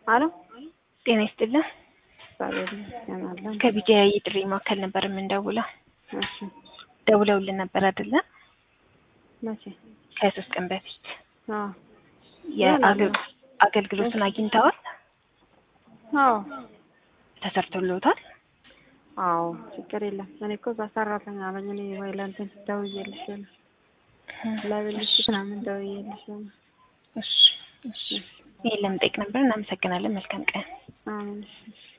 አሎ ጤና ይስጥልን። እግዚአብሔር ይመስገን አለን። ከቢጃ የጥሪ ማዕከል ነበር የምንደውለው። እሺ ደውለውልን ነበር አይደለ? መቼ? ከሶስት ቀን በፊት አዎ የአገ- አገልግሎቱን አግኝተዋል? አዎ ተሰርቶልዎታል? አዎ ችግር የለም። እኔ እኮ እዛ ሰራተኛ ነኝ። እኔ ወይ ለእንትን ደውዬልሽ ነው ለብልሽ ምናምን ደውዬልሽ ነው። እሺ እሺ። ይሄን ለመጠየቅ ነበር። እናመሰግናለን። መልካም ቀን። አሜን። እሺ፣ እሺ።